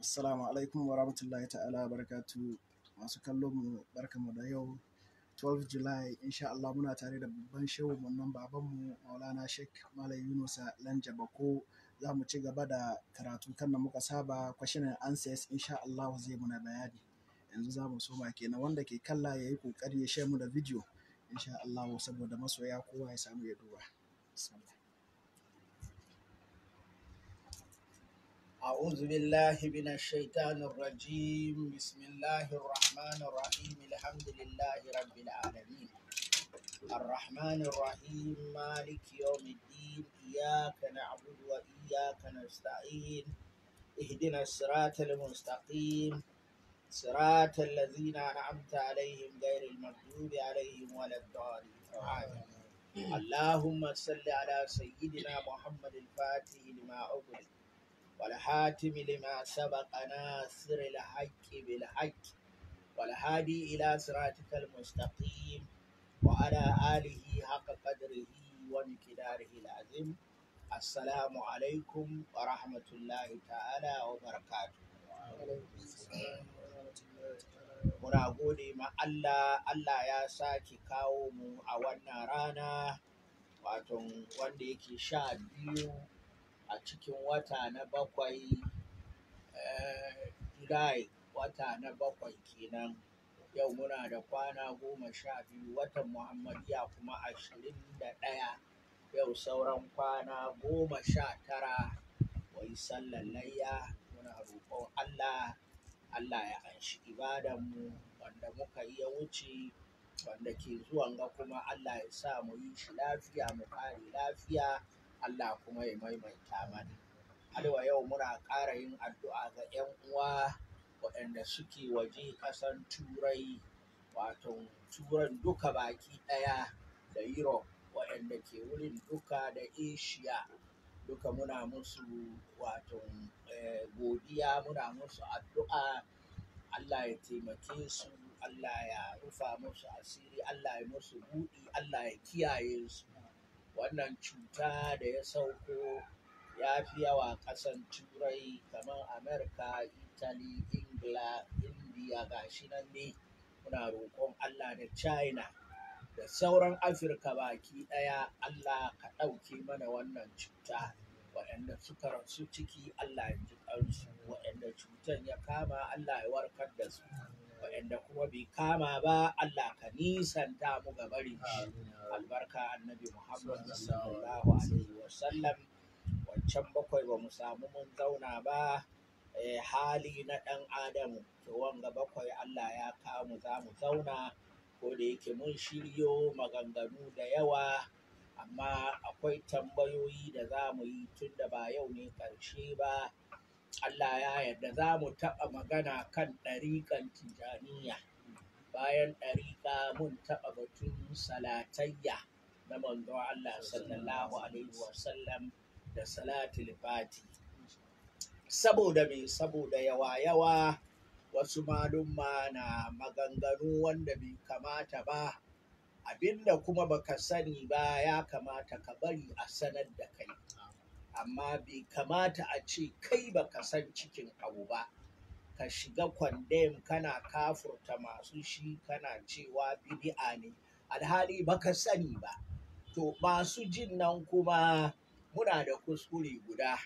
Assalamu alaikum wa rahmatullahi ta'ala wa barakatu masu kallon mu barkamu da yau 12 July insha Allah muna tare da babban shehu nan babanmu Maulana Sheikh Malam Yunusa Lanja Bako za mu ci gaba da karatu kan da muka saba question and answers insha Allah zai muna bayani yanzu za mu soma kenan wanda ke kalla ya yi kokari ya share mu da video insha Allah saboda masoya kowa ya samu ya duba. Bismillah. أعوذ بالله من الشيطان الرجيم بسم الله الرحمن الرحيم الحمد لله رب العالمين الرحمن الرحيم مالك يوم الدين إياك نعبد وإياك نستعين اهدنا الصراط المستقيم صراط الذين أنعمت عليهم غير المغضوب عليهم ولا الضالين آمين. اللهم صل على سيدنا محمد الفاتح لما أغلق والحاتم لما سبق ناصر الحق بالحق والهادي إلى صراطك المستقيم وعلى آله حق قدره ومقداره العظيم السلام عليكم ورحمة الله تعالى وبركاته Muna gode ma Allah, Allah ya sake kawo mu a wannan rana, wato wanda yake sha biyu a cikin wata na bakwai eh, Julai wata na bakwai kenan yau muna da kwana goma sha biyu watan Muhammadiya kuma ashirin da ɗaya yau sauran kwana goma sha tara wai sallan layya muna roƙon Allah Allah ya anshi ibadanmu wanda muka yi ya wuce wanda ke zuwan ga kuma Allah ya sa mu yi shi lafiya mu kare lafiya Allah kuma ya maimaita mana. Alwa yau muna ƙara yin addu'a ga 'yan uwa waɗanda suke waje ƙasan Turai, wato Turan duka baki ɗaya da Europe waɗanda ke wurin duka da Asia duka muna musu wato eh, godiya muna musu addu'a Allah ya taimake su Allah ya rufa musu asiri Allah ya musu buɗi Allah ya kiyaye su wannan cuta da ya sauko ya fi yawa ƙasan turai kamar amerika italy ingila india gashi nan ne muna roƙon allah da china da sauran afirka baki ɗaya allah ka ɗauke mana wannan cuta waɗanda suka rasu ciki allah ya ji ƙansu waɗanda cutan ya kama allah ya warkar da su waɗanda kuma bai kama ba allah ka nisanta mu ga barin shi albarka annabi Muhammad sallallahu alaihi wasallam wancan bakwai ba mu samu mun zauna ba eh, hali na ɗan adamu to wanga bakwai Allah ya kawo mu za mu zauna ko da yake mun shiryo maganganu da yawa amma akwai tambayoyi da za mu yi tun da ba yau ne ƙarshe ba Allah ya yarda za mu taɓa magana kan ɗariƙan tijaniya bayan ɗariƙa mun taɓa batun salatayya na manzon Allah sallallahu alaihi wasallam da salatul fati saboda me saboda yawa yawa wasu malumma na maganganu wanda bai kamata ba abinda kuma baka sani ba ya kamata ka bari a sanar da kai amma bai kamata a ce kai baka san cikin abu ba ka shiga kwandem kana kafurta masu shi kana cewa bid'a ne alhali baka sani ba to masu jin nan kuma muna da kuskure guda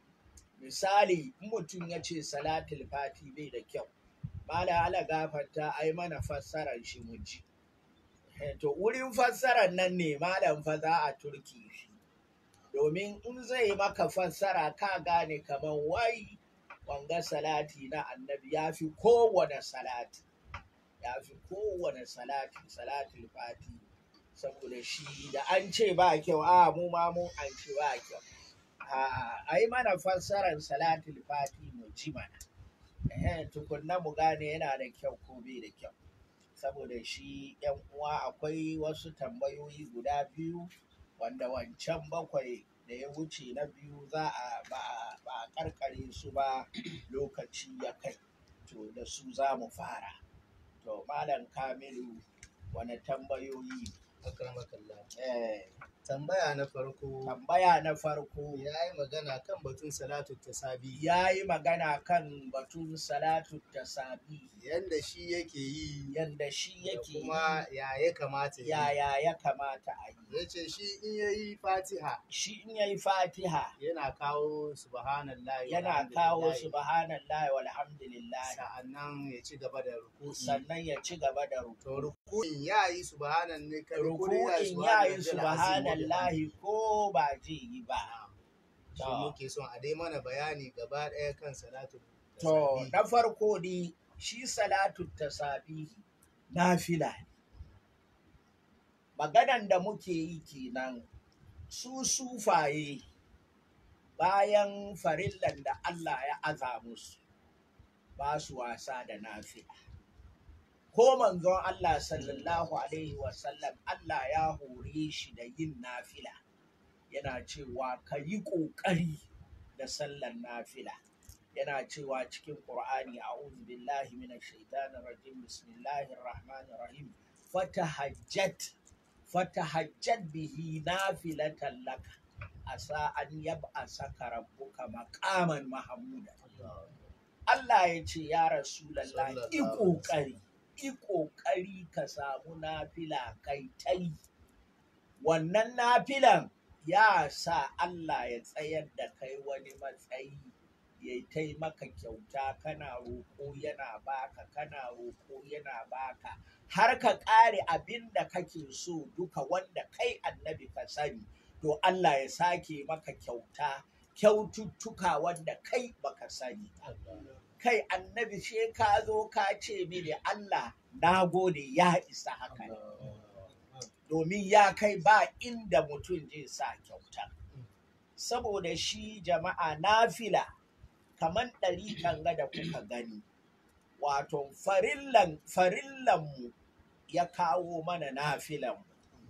misali in mutum ya ce salatul fati bai da kyau mala ala gafarta ai mana fassarar shi mu ji to wurin fassarar nan ne malam fa za a turki shi domin in zai maka fassara ka gane kamar wai wanga salati na annabi ya fi kowane salati ya fi kowane salati salatul fati saboda shi da an ce ba kyau a mu ma mun an ce ba kyau a yi mana fassarar salatul fati mu ji mana eh tukunna mu gane yana da kyau ko bai da kyau saboda shi yan uwa akwai wasu tambayoyi guda biyu wanda wancan bakwai da ya wuce na biyu za a ba a karkare su ba lokaci ya kai to da su za mu fara to malam kamilu wani tambayoyi akramakallah eh tambaya na farko tambaya na farko ya yi magana kan batun salatu tasabi ya yi magana kan batun salatu tasabi yanda shi yake yi yanda shi da yake kuma ya ya kamata yi ya yaya ya kamata a yi ya ce shi in ya yi fatiha shi in yayi fatiha yana kawo subhanallah yana kawo subhanallah walhamdulillah sa'annan ya ci gaba da ruku'i sannan ya ci gaba da to ruku ruku'in ya yi subhanan ne kada ko dai ruku'in ya yi subhanallahi subhanallahi ko ba zai yi ba shi muke son a dai mana bayani gaba ɗaya kan salatu to tasabi. na farko dai shi salatu tasabihi nafila ne maganan da muke yi kenan su sufaye bayan farillan da Allah ya aza musu ba su wasa da nafila ko manzon Allah sallallahu alaihi wasallam Allah ya hore shi da yin nafila yana cewa ka yi ƙoƙari da sallan nafila yana cewa cikin Qur'ani a'udhu billahi minash shaitanir rajim bismillahir rahmanir rahim fatahajjat fatahajjat bihi nafilatan laka asa an yab'asaka rabbuka maqaman mahmuda Allah ya ce ya Rasulallah i Sallallahu ƙoƙari, i ƙoƙari ka samu nafila kai ta yi. Wannan nafilan ya sa Allah ya tsayar da kai wani matsayi ya ta yi maka kyauta kana roƙo yana baka kana roƙo yana baka har ka ƙare abin da kake so duka wanda kai annabi ka sani to Allah ya sake maka kyauta kyaututtuka wanda kai baka sani ba. kai annabi she ka zo ka ce mini Allah na gode ya isa haka ne domin ya kai ba inda mutum zai sa kyauta saboda shi jama'a nafila kamar ɗari ga da kuka gani wato farillan farillanmu ya kawo mana nafilanmu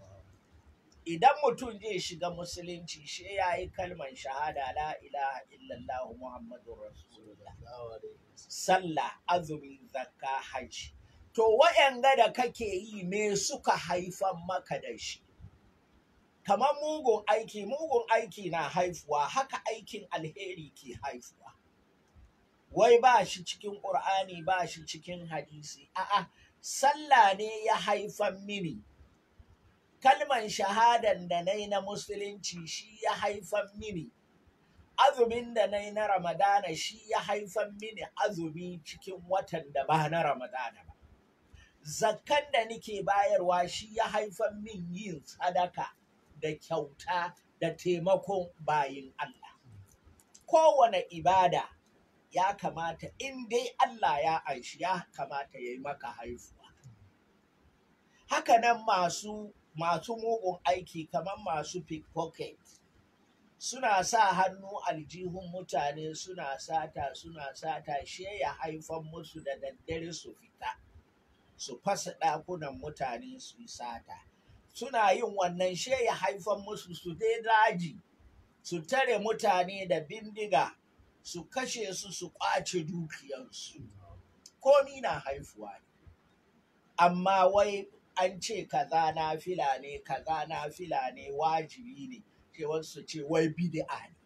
idan mutum zai shiga musulunci shi ya yi kalman shahada la ilaha illallah muhammadu rasulullah sallah azumi zakka hajji to wa'yanga da kake yi me suka haifan maka da shi kamar mugun aiki mugun aiki na haifuwa haka aikin alheri ke haifuwa wai ba shi cikin ƙur'ani ba shi cikin hadisi a'a sallah ne ya haifan mini kalman shahadan da na yi na musulunci shi ya haifan mini azumin da na yi na ramadana shi ya haifan mini azumi cikin watan da ba na ramadana ba zakkan da nike bayarwa shi ya haifan min yin sadaka da kyauta da taimakon bayin Allah kowane ibada ya kamata in dai Allah ya aishi ya kamata ya yi maka haifuwa hakanan masu masu mugun aiki kamar masu pickpocket suna sa hannu aljihun mutane suna sata suna sata she ya haifan musu da daddare su fita su fasa ɗakunan mutane su yi sata suna yin wannan she ya haifan musu su dai daji su tare mutane da bindiga su kashe su su ƙwace dukiyarsu komi na haifuwa ne amma wai an ce kaza na fila ne kaza na fila ne wajibi ne ce wasu ce wai bid'a ne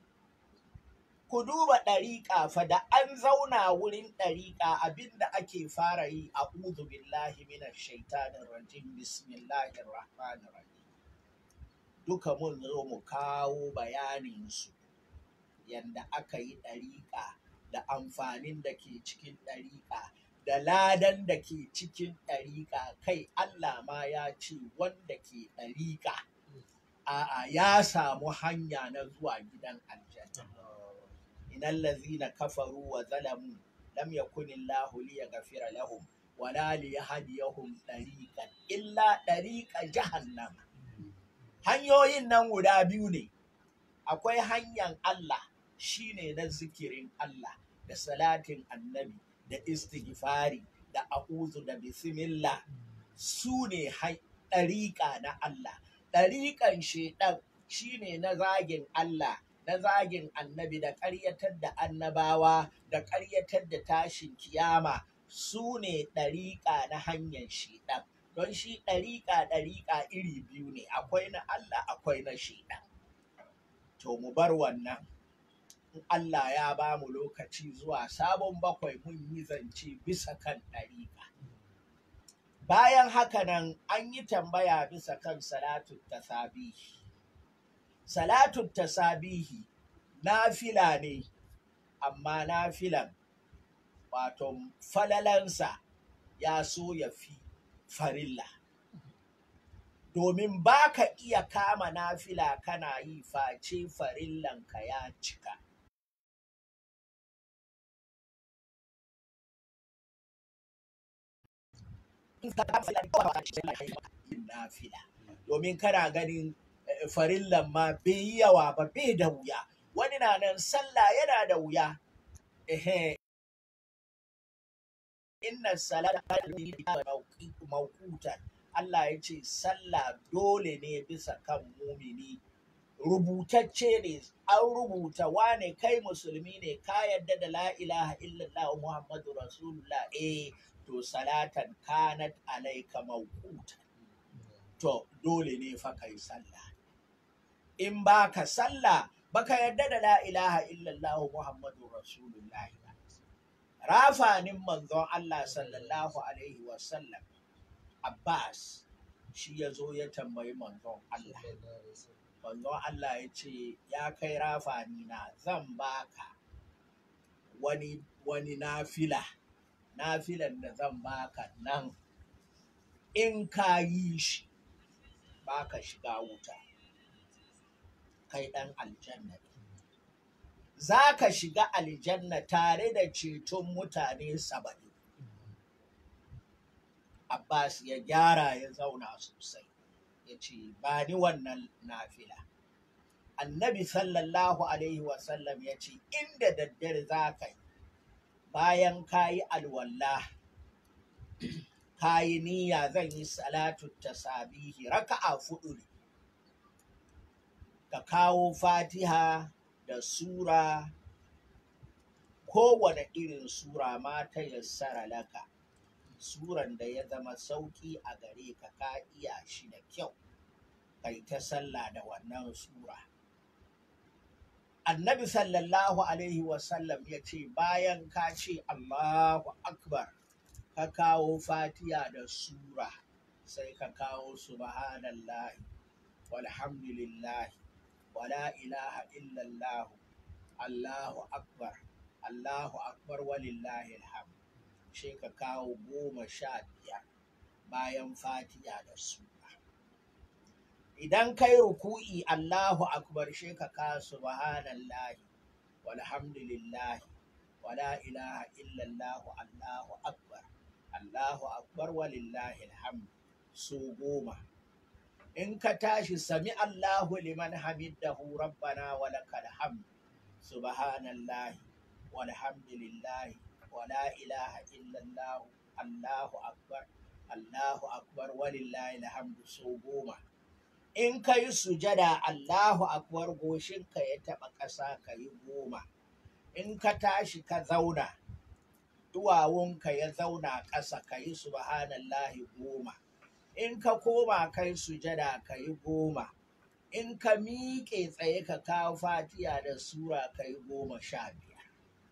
ku duba ɗariƙa fa da an zauna wurin ɗariƙa abinda ake fara yi a uzu billahi minash shaitanin rajim bismillahir rahmanir rahim duka mun zo mu kawo bayanin su yanda aka yi ɗariƙa da amfanin da ke cikin ɗariƙa da ladan da ke cikin ɗariƙa kai Allah ma ya ce wanda ke ɗariƙa a'a ya samu hanya na zuwa gidan aljanna innal ladzina kafaru wa zalamu lam yakun Allahu liyaghfira lahum wala liyahdiyahum tariqan illa tariqa jahannam hanyoyin nan guda biyu ne akwai hanyar Allah shine na zikirin Allah da salatin annabi da istighfari da a'udhu da bismillah su ne ɗariƙa na Allah ɗariƙan shaiɗan shine na zagin Allah na zagin annabi da ƙaryatar da annabawa da ƙaryatar da tashin kiyama su ne ɗariƙa na hanyar shaiɗan don shi ɗariƙa ɗariƙa iri biyu ne akwai na Allah akwai na shaidan to mu bar wannan in Allah ya ba mu lokaci zuwa sabon bakwai mun yi zance bisa kan ɗariƙa bayan haka nan an yi tambaya bisa kan salatun tasabihi salatun tasabihi nafila ne amma nafilan wato falalansa ya so ya fi farilla domin ba ka iya kama nafila kana yi face farillanka ya cika yin nafila domin kana ganin eh, farillan ma bai yi yawa ba bai da wuya wani na nan sallah yana da wuya ehe inna salata mawqutan Allah ya ce sallah dole ne bisa kan mumini rubutacce ne an rubuta wane kai musulmi ne ka yadda da la ilaha illallah muhammadu rasulullah eh to salatan kanat alaika mawqutan to dole ne fa kai sallah in baka sallah baka yadda da la ilaha illallah muhammadu rasulullah ba rafanin manzon Allah sallallahu alaihi wasallam Abbas shi ya zo ya tambayi manzon Allah manzon Allah ya ce ya kai rafani na zan baka wani wani nafila nafilan da zan baka nan in ka yi shi baka shiga wuta kai ɗan aljanna ne za ka shiga aljanna tare da ceton mutane saba'in Abbas ya gyara ya zauna sosai ya ce ba ni wannan nafila annabi sallallahu alaihi wasallam ya ce inda daddare za ka yi bayan ka yi alwallah ka yi niyya zan yi salatu tasabihi raka'a fudu ne ka kawo fatiha da sura kowane irin sura ma ta yassara laka suran da ya zama sauki a gare ka ka iya shi da kyau kai ta sallah da wannan sura annabi sallallahu alaihi wasallam ya ce bayan ka ce allahu akbar ka kawo fatiha da sura sai ka kawo subhanallahi walhamdulillahi wala ilaha illallah allahu akbar allahu akbar walillahi alhamd sai ka kawo goma sha biyar bayan fatiha da sura idan kai ruku'i allahu akbar sai ka kawo subhanallahi walhamdulillahi wala ilaha illallah allahu akbar allahu akbar walillahi alhamd su goma in ka tashi sami Allahu liman hamidahu rabbana wa lakal hamd subhanallahi walhamdulillahi wa la ilaha illallah Allahu akbar Allahu akbar walillahi alhamdu so goma in ka yi sujada Allahu akbar goshinka ya taɓa ƙasa ka yi goma in ka tashi ka zauna duwawunka ya zauna ƙasa ka yi subhanallahi goma in ka koma kai sujada ka yi goma in ka miƙe tsaye ka kawo fatiya da sura ka yi goma sha biyar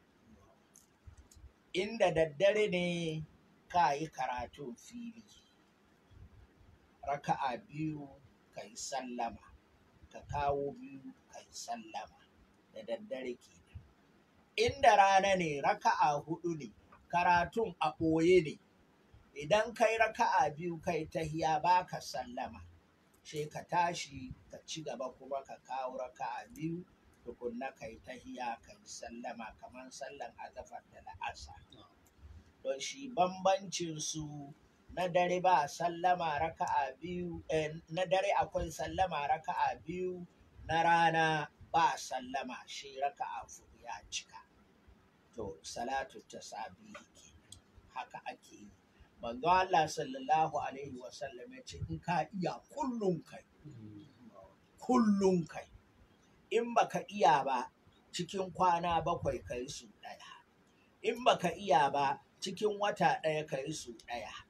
inda daddare ne ka yi karatun fili raka'a biyu ka yi sallama ka kawo biyu ka yi sallama da daddare kenan inda rana ne raka'a hudu ne karatun a ɓoye ne idan kai raka'a biyu kai tahiya baka sallama sai ka tashi ka ci gaba kuma ka kawo raka'a biyu tukunna kai tahiya kai sallama kamar sallan azafar da la'asa don shi bambancin su na dare ba sallama raka'a biyu eh, na dare akwai sallama raka'a biyu na rana ba sallama shi raka'a fudu ya cika to salatu tasabihi kenan haka ake yi manzo Allah sallallahu alaihi wasallam ya ce in ka iya kullum kai kullum kai in baka iya ba cikin kwana bakwai kai su ɗaya in baka iya ba cikin wata ɗaya kai su ɗaya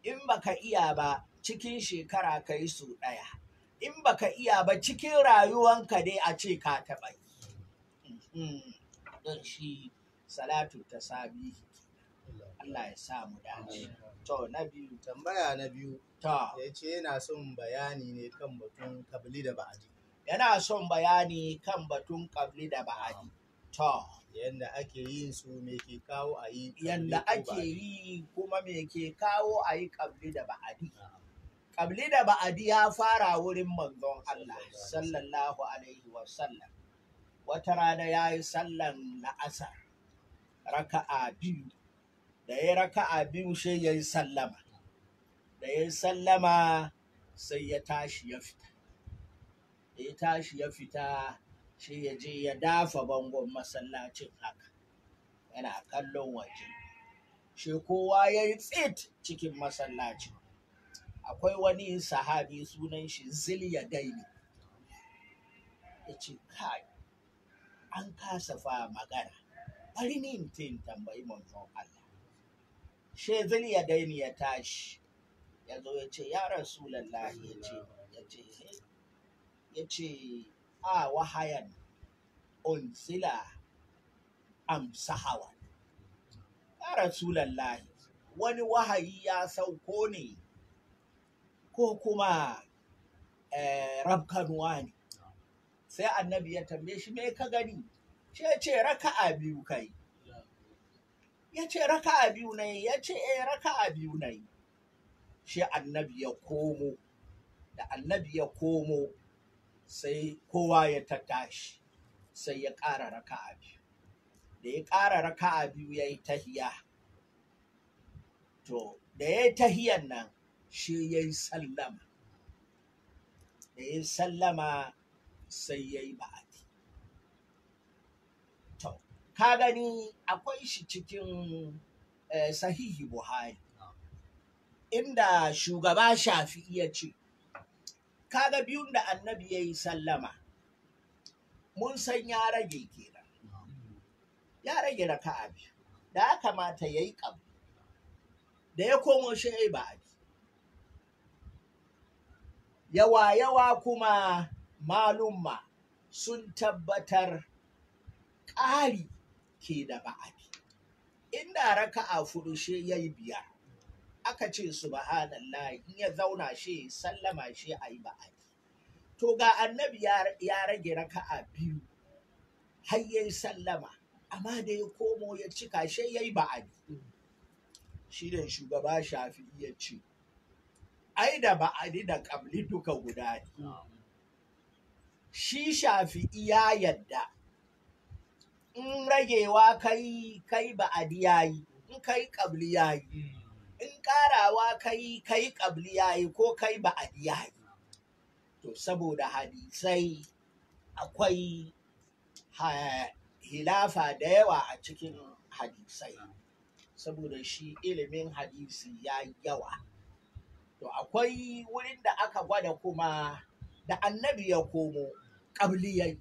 in baka iya ba cikin shekara ka yi su ɗaya in baka iya ba cikin rayuwanka dai a ce ka taɓa yi don shi salatu ta sabi Allah ya sa mu dace to na biyu tambaya na biyu to ya ce yana son bayani ne kan batun kabili da ba'adi yana son bayani kan batun kabli da ba'adi to yadda ake yin su me ke kawo a yi kabli yanda ko ake ba'adi. yi kuma me ke kawo a yi kabli da ba'adi kabli da ba'adi ya fara wurin manzon Allah sallallahu alaihi wasallam wata rana ya yi sallan la'asar raka'a biyu da ya raka'a biyu sai ya yi sallama da ya yi sallama sai ya tashi ya fita da ya tashi ya fita sai ya je ya dafa bangon masallacin haka yana kallon waje shi kowa ya yi tsit cikin masallacin akwai wani sahabi sunan shi ziliya daini ya ce kai an kasa fa magana bari ni in tin tambayi manzon Allah she ziliya daini ya tashi ya zo ya ce ya rasulallahi ya ce ya ce ya ce a wahayan unsila amsahawa ya rasulallahi wani wahayi ya sauko ne ko kuma eh, rabkanuwa ne sai annabi ya tambaye shi me ka gani shi ya ce raka'a biyu kai ya ce raka'a biyu na yi ya ce eh raka'a biyu na yi shi annabi ya komo da annabi ya komo sai kowa ya tattashi sai ya ƙara raka'a biyu da ya ƙara raka'a biyu ya yi tahiya to da ya yi tahiyan nan shi ya yi sallama da ya yi sallama sai ya yi ba'adi to ka gani akwai shi cikin eh, sahihi buhari inda shugaba shafi iya ce kaga biyun da annabi ya yi sallama mun san ya rage kenan ya rage raka'a biyu da ya kamata ya yi ƙabu da ya komo shi ya yi ba'adi yawa yawa kuma malumma sun tabbatar ƙari ke da ba'adi inda raka'a fudu shi ya yi biyar aka ce subhanallah in ya zauna shi sallama shi a yi ba'adi to ga annabi ya ya rage raka'a biyu har ya yi sallama amma da ya komo ya cika shi ya yi ba'adi shi ne shugaba shafi ya ce ai da ba'adi da ƙabli duka guda ne shi shafi ya yadda in ragewa kai kai ba'adi yayi in kai ƙabli yayi in ƙarawa kai kai ƙabli yayi ko kai ba'adi yayi to saboda hadisai akwai ha- hilafa da yawa a cikin hadisai saboda shi ilimin hadisi ya yi yawa to akwai wurin da aka gwada kuma da annabi ya komo ƙabliyai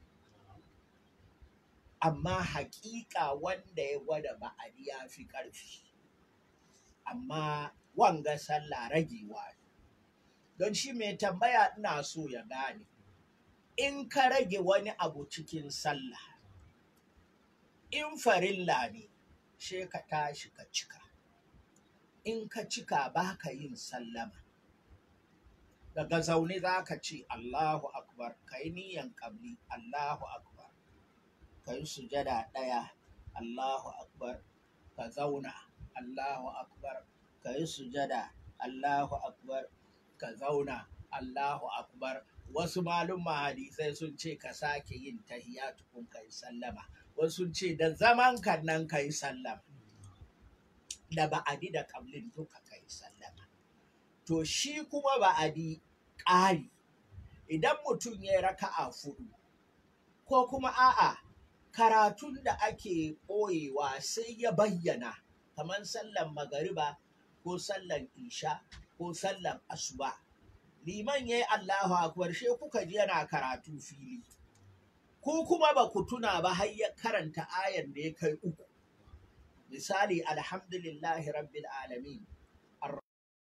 amma haƙiƙa wanda ya gwada ba'adi ya fi ƙarfi amma wanga sallah ragewa ne don shi mai tambaya ina so ya gane in ka rage wani abu cikin sallah in farilla ne she ka tashi ka cika in ka cika ba ka yin sallama daga zaune za ka ce Allahu akbar ka yi niyan ƙabli Allahu akbar ka yi sujada ɗaya Allahu akbar ka zauna Allahu akbar ka yi sujada Allahu akbar ka zauna Allahu akbar wasu malumma hadisai sun ce ka sake yin tahiya tukun ka yi sallama wasu sun ce da zaman ka nan ka yi sallama da ba'adi da kablin duka ka yi sallama to shi kuma ba'adi ƙari idan mutum ya yi raka'a fudu ko kuma a'a karatun da ake ɓoyewa sai ya bayyana kamar sallan magariba ko sallan isha ko sallan asuba liman ya yi allahu akbar she kuka ji yana karatu fili ko kuma ba ku tuna ba har ya karanta ayan da ya kai uku misali alhamdulillahi rabbil alamin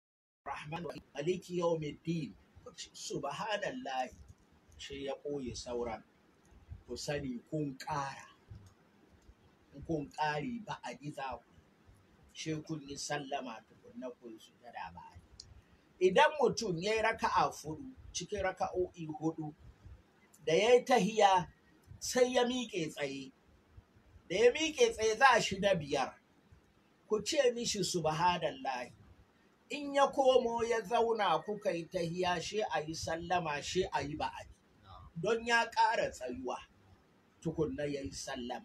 rahman maliki yawmiddin subhanallahi shi ya ɓoye sauran ku sani kun ƙara in kun ƙari ba a za ku shi kun yi sallama tukunna kun su da ba idan mutum ya yi raka'a fudu cikin raka'o'i hudu da ya yi tahiya sai ya miƙe tsaye da ya miƙe tsaye za shi na biyar ku ce mishi subhanallahi in ya komo ya zauna kuka yi tahiya shi a yi sallama shi a yi ba'adi don ya ƙara tsayuwa tukunna ya yi sallama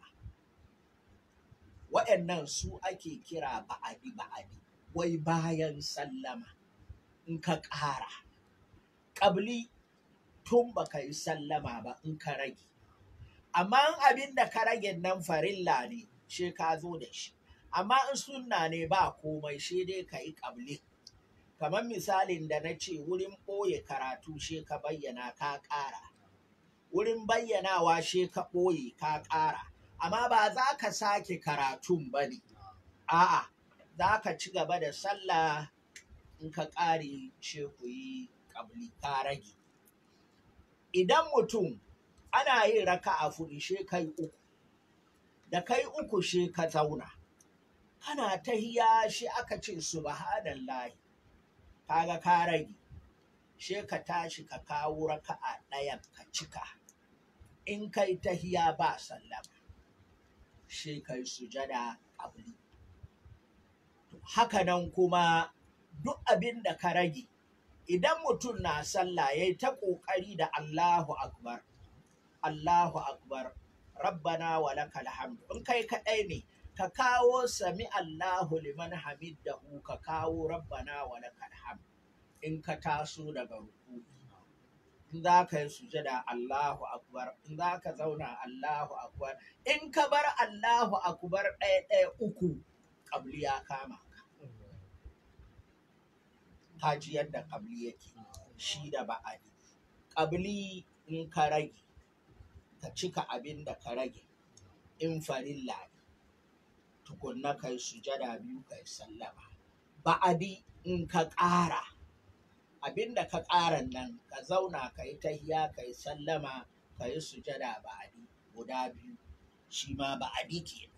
waɗannan su ake kira ba'adi ba'adi wai bayan sallama in ka ƙara ƙabli tun baka yi sallama ba in ka rage amma abin da ka rage nan farilla ne shi ka zo da shi amma in sunna ne ba komai shi dai ka yi ƙabli kamar misalin da na ce wurin ɓoye karatu shi ka bayyana ka ƙara wurin bayyanawa shi ka ɓoye ka ƙara amma ba za ka sake karatun ba ne a'a za ka ci gaba da sallah in ka ƙare shi ku yi ƙabli ka rage idan mutum ana yin raka a fuɗi she kai uku da kai uku she ka zauna kana tahiya shi aka ce subhanallahi kaga ka rage she ka tashi ka kawo raka'a ɗayan ka cika in kai tahiya ba sallama she kai sujada ƙabli haka nan kuma duk abin da ka rage idan mutum na sallah ya yi ta ƙoƙari da Allahu Akbar, Allahu Akbar, Rabbana wa lakal hamd. In kai kaɗai ne, ka kawo sami Allahu liman hamiddahu ka kawo Rabbana wa lakal hamd. In ka taso daga ruku. In za ka yi sujada Allahu Akbar, in za ka zauna Allahu Akbar, in ka bar Allahu Akbar ɗaya ɗaya uku, ƙabli ya kama. kaji yadda ƙabli yake shi da ba'adi ƙabli in ka rage ka cika abin da ka rage in farilla ne tukunna kai sujada biyu kai sallama ba'adi in ka ƙara abin da ka ƙara nan ka zauna ka yi tahiya ka yi sallama ka yi sujada ba'adi guda biyu shi ma ba'adi ke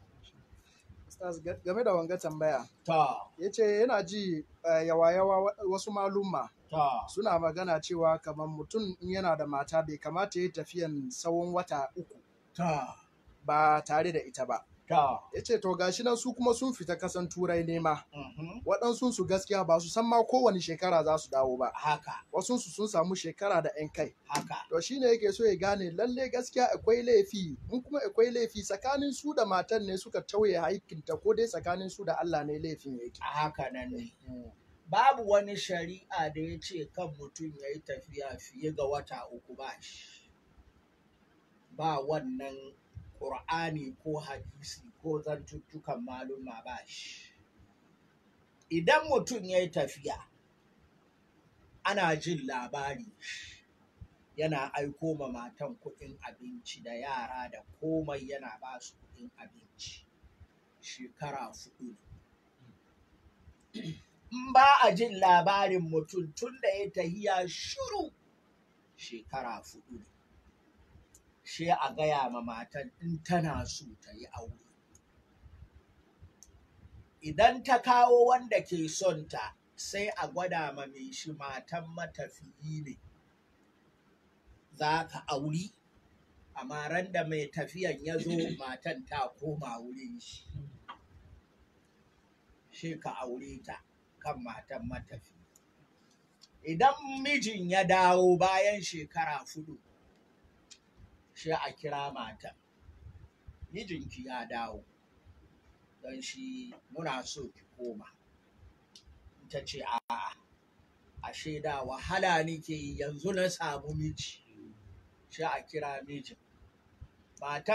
game da wanga tambaya ta ya ce yana ji yawa-yawa wasu malumma ta suna magana cewa kamar mutum in yana da mata bai kamata ya yi tafiyan tsawon wata uku ta ba tare da ita ba ta ya ce to gashi nan su kuma sun fita kasan turai nema mhm, waɗansu su gaskiya ba su san ma kowane shekara za su dawo ba haka wasu su sun samu shekara da 'yan kai haka to shine yake so ya gane lalle gaskiya akwai laifi in kuma akwai laifi tsakanin su da matan ne suka tauye haikinta ko dai tsakanin su da Allah ne laifin yake a haka nan ne babu wani shari'a da ya ce kan mutum ya yi tafiya fiye ga wata uku ba shi ba wannan ƙur'ani ko hadisi ko zantuttukan maluma ba shi idan mutum ya yi tafiya ana jin labari yana aiko ma matan kuɗin abinci da yara da komai yana ba su kuɗin abinci shekara fudu in ba a jin labarin mutum tun da ya tahiya shuru shekara fudu ne shi a gaya ma matan in tana so ta yi aure idan ta kawo wanda ke son ta sai a gwada ma mai shi matan matafiyi ne za ka auri amma ran da mai tafiyan ya zo matan ta koma wurin shi shi ka aure ta kan matan matafi idan mijin ya dawo bayan shekara fudu shi a kira matan mijinki ya dawo don shi muna so ki koma ta ce a'a ashe da wahala nike yi yanzu na samu miji shi a kira mijin matan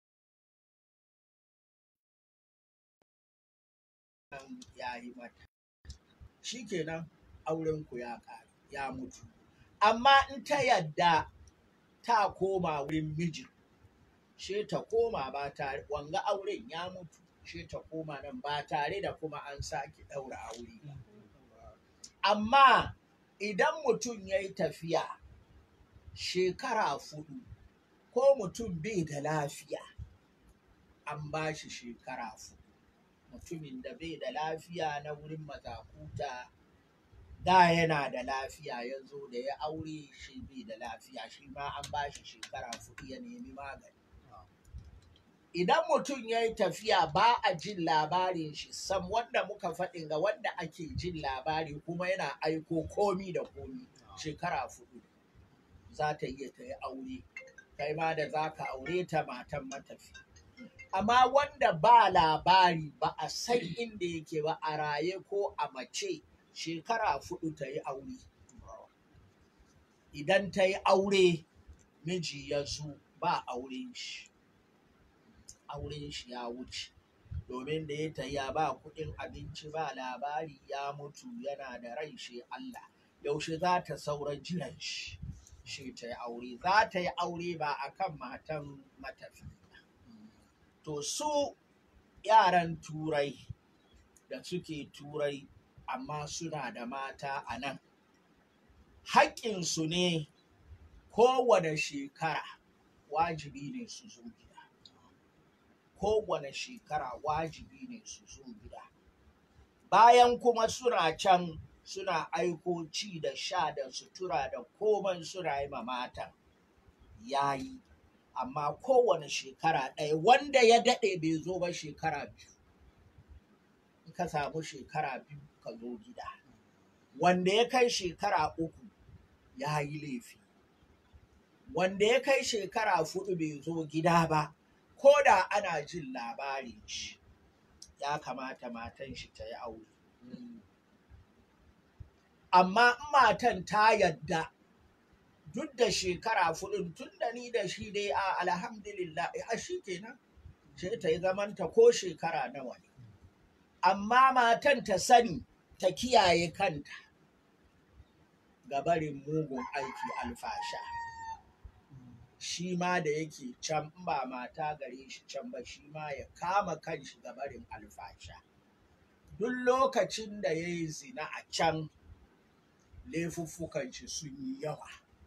ya yi mata shi kenan aurenku ya ƙare ya mutu amma in ta yadda ta koma wurin mijin she ta koma ba tare wanga auren ya mutu she ta koma nan ba tare da kuma an sake ɗaura aure ba amma idan mutum ya yi tafiya shekara fudu ko mutum bai da lafiya an ba shi shekara fudu mutumin da bai da lafiya na wurin mazakuta da yana da lafiya ya zo da ya aure shi bai da lafiya shi ma an ba shi shekara fudu ya nemi magani idan mutum ya yi tafiya ba a jin labarin shi sam wanda muka faɗin ga wanda ake jin labari kuma yana aiko komi da komi shekara fudu za ta iya ta yi aure kai ma da za ka aure ta matan matafi amma wanda ba labari ba a san inda yake ba a raye ko a mace shekara fudu ta yi aure idan ta yi aure miji ya zo ba auren shi auren shi ya wuce domin da ya taya ba kuɗin abinci ba labari ya mutu yana da rai shi Allah yaushe za ta saura jiran shi shi ta yi aure za ta yi aure ba a kan matan matafi to su yaran turai da suke turai amma suna da mata a nan haƙƙinsu ne kowane shekara wajibi ne su zo gida kowane shekara wajibi ne su zo gida bayan kuma suna can suna aiko ci da sha da sutura da komai suna yi ma matan yayi amma kowane shekara ɗaya wanda ya daɗe bai zo ba shekara biyu in ka samu shekara biyu ka zo gida wanda ya kai shekara uku ya yi laifi wanda ya kai shekara fudu bai zo gida ba ko da ana jin labarin shi ya kamata matan shi ta yi aure amma in matan ta yadda duk da shekara fudun tun da ni da shi dai a alhamdulillah a shi kenan sai ta yi zamanta ko shekara nawa ne amma matan ta sani ta kiyaye kanta ga barin mugun aiki alfasha shi ma da yake can in ba mata gare shi can ba shi ma ya kama kanshi ga barin alfasha duk lokacin da ya yi zina a can laifuffukan shi sun yi yawa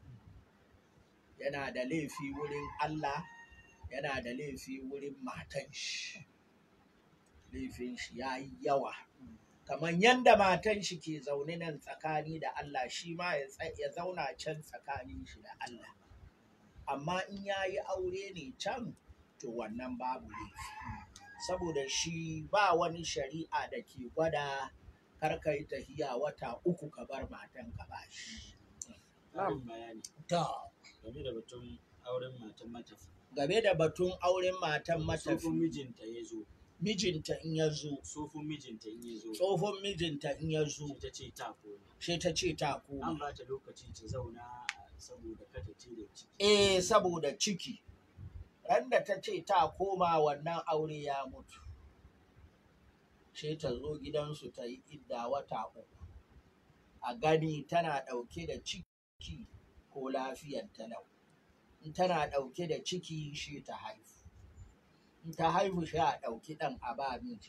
yana da laifi wurin Allah yana da laifi wurin matan shi laifin shi ya yi yawa kamar yadda matan shi ke zaune nan tsakani da Allah shi ma ya tsa- ya zauna can tsakanin shi da Allah amma in ya yi aure ne can to wannan babu laifi saboda shi ba wani shari'a da ke gwada karka yi tahiya wata uku ka bar matan ka ba shi Ƙarin bayani to game da batun auren matan matafi. game da batun auren matan Tsofin matafi mijinta ya zo, mijinta in ya zo tsofin mijinta in ya zo, tsohon mijinta in ya zo sai ta ce ta koma. sai ta ce ta An koma ba ta lokaci ta zauna saboda kada ce da ciki. eh saboda ciki ran da ta ce ta koma wannan aure ya mutu sai ta zo gidansu ta yi idda wata uku a gani tana ɗauke da ciki ko lafiyar talau in tana ɗauke da ciki shi ta haifu in ta haihu shi a ɗauki ɗan a ba miji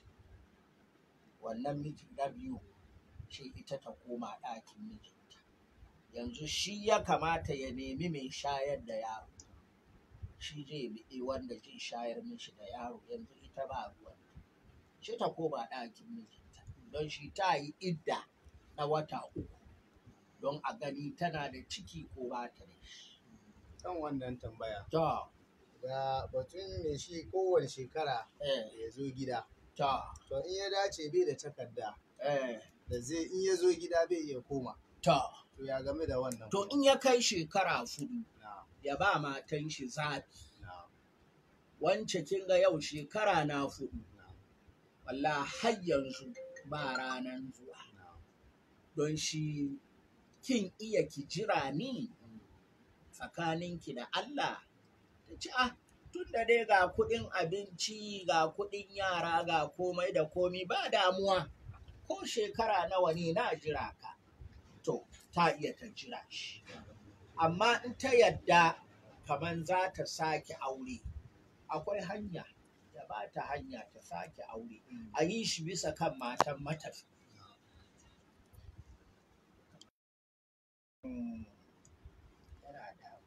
wannan miji na biyu shi ita ta koma ɗakin mijinta yanzu shi ya kamata ya nemi mai shayar da yaro shi zai biɗi wanda zai shayar mishi da yaro yanzu ita ba ruwan shi ta koma ɗakin mijinta don shi ta yi idda na wata uku don a gani tana da ciki ko ba ta da shi. kan wannan tambaya To, ga batun mai shi kowane shekara eh, ya zo gida to, to in ya dace bai da takarda eh, da zai in ya zo gida bai iya koma to. to ya game da wannan To in ya kai shekara fudu na ya ba matan shi zaɓi. na Wance kin ga yau shekara na fudu. na Walla har yanzu ba ranan zuwa. na Don shi kin iya ki jira ni tsakaninki da Allah. Ta ce, ah, tun da dai ga kuɗin abinci, ga kuɗin yara, ga komai da komi ba damuwa. Ko shekara nawa ne na jira ka. To, ta iya ta jira shi. Amma in ta yadda kaman za ta sake aure, akwai hanya. Ya ba ta hanya ta sake aure. A yi shi bisa kan matan matafi. Mm. Yana da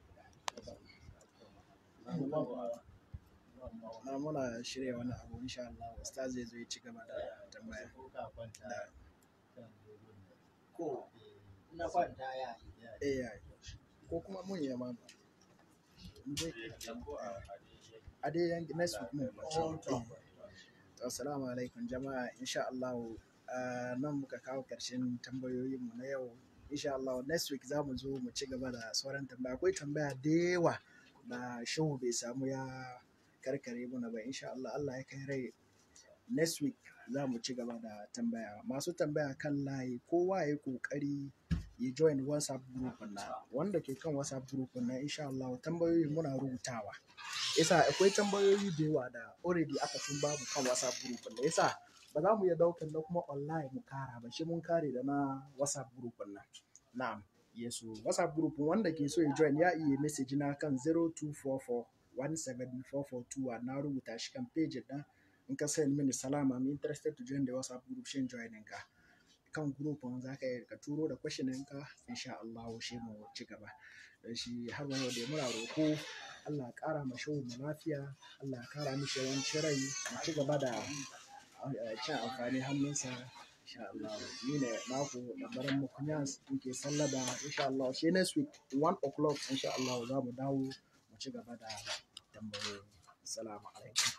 na muna shirya wani abu insha Allah ustaz zai zo ya ci gaba da tambaya ko ka kwanta da kan dogon nan. ko na kwanta ya yi. AI ko kuma mun yi ma in dai a dai yanki next week mun kwace to assalamu alaikum jama'a insha Allah ah, nan muka kawo karshen tambayoyin mu na yau insha Allah next week za mu zo mu ci gaba da sauran tambaya akwai tambaya da yawa da shehu bai samu ya karkare muna ba insha Allah Allah ya kai rai next week za mu ci gaba da tambaya masu tambaya kan layi kowa ya yi kokari ya join whatsapp group na wanda ke kan whatsapp group na insha Allah tambayoyi muna rubutawa yasa akwai tambayoyi da yawa da already aka tun babu kan whatsapp group na yasa ba za mu iya daukan na kuma online mu kara ba shi mun kare da na whatsapp group na na'am yesu whatsapp group wanda ke so ya join ya iya message na kan 0244 174421 na rubuta shi kan page na in ka send mini salama I'm interested to join the WhatsApp group shin join ka kan group on za ka yi ka turo da question ka insha Allah shi mu ci gaba da shi har wani da muna roko Allah ya kara ma shehu mu lafiya Allah ya kara mishi yawancin rai mu ci gaba da eh, cin amfani hannunsa insha Allah ni ne naku da baran mu kunyas muke sallada insha Allah shi next week 1 o'clock insha Allah za mu dawo mu ci gaba da tambayoyi assalamu alaikum